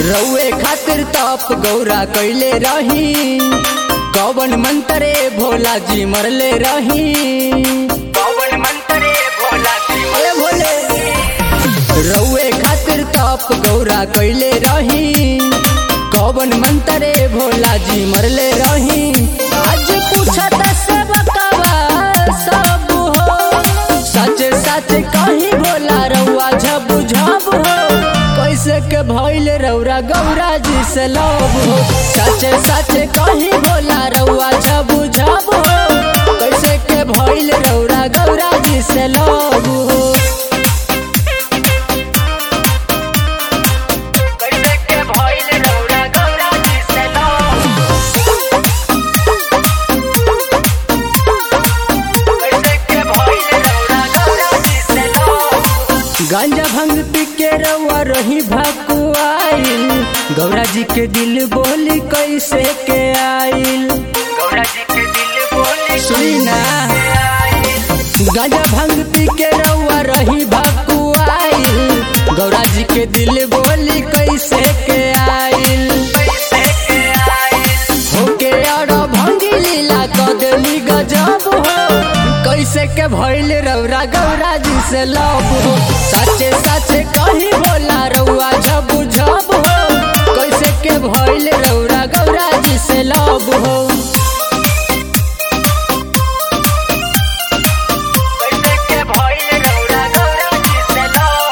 रउए खातिर तप गौरा कैले रही कौवन मंतरे भोला जी मरले रही कौन मंत्रे भोला जी अरे भोले रउए खातिर तप गौरा कैले रही कौवन मंतरे भोला जी मरले रही आज पूछत से बकवा सब हो सच सच कहीं भोला रउआ झब झब हो कैसे के भइल रउरा गौरा जी से लब हो सच सच कहीं भोला रउआ झब झब हो कैसे के भइल रउरा गौरा जी से लब हो कैसे के भइल रौरा गौरा जी से कैसे के भइल रौरा गौरा जी से गांजा भंग पी के रउआ रही भकुआइल गौरा जी के दिल बोली कैसे के आइल गौरा जी के दिल बोली सुनी ना गांजा भंग पी के रउआ रही भकुआइल गौरा जी के दिल बोली कैसे के आइल कैसे के आई होके और भंगी लीला कदली गजब हो कैसे के भइल रउरा गौरा जी से लब हो सचे सचे कहीं बोला रउआ झब झब हो कैसे के भइल रउरा गौरा जी से लब हो कैसे के भइल रौरा गौरा जी से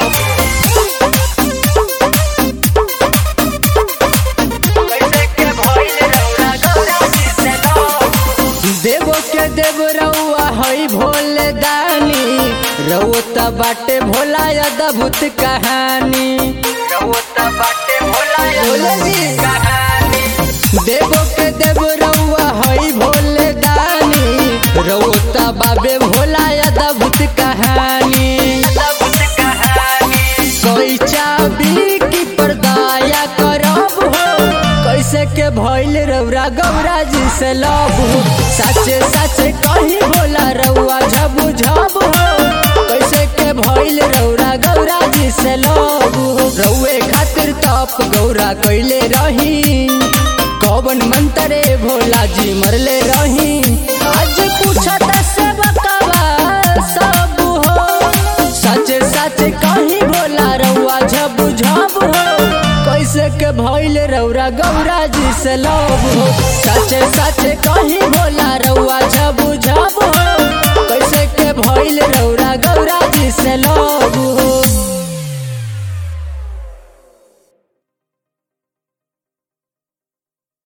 कैसे के भइल रौरा गौरा जी से देवो के देव रउआ हई भोले दानी रउआ बाटे भोला अद्भुत कहानी रौत बाटे भोला भोले जी। कहानी देवो के देव रउआ हई भोले दानी रउआ बाबे भोला अद्भुत कहानी अद्भुत कहानी कोई चाबी की परदाया करब हो कैसे के भइल रउरा गौरा जी से लब हो सचे सचे कहीं भोला रउआ झबू झब हो कैसे के भइल रउरा गौरा जी से लब हो रउए खातिर तप गौरा कैले रही कौवन मंतरे भोला जी मरले रही आज पूछत से बकवा सब हो सच सच कहीं भोला रउआ झब झब हो कैसे के भइल रउरा गौरा जी से लब हो सच सच कहीं भोला रउआ झब झब हो कैसे के भइल रउरा गौरा जी से लब हो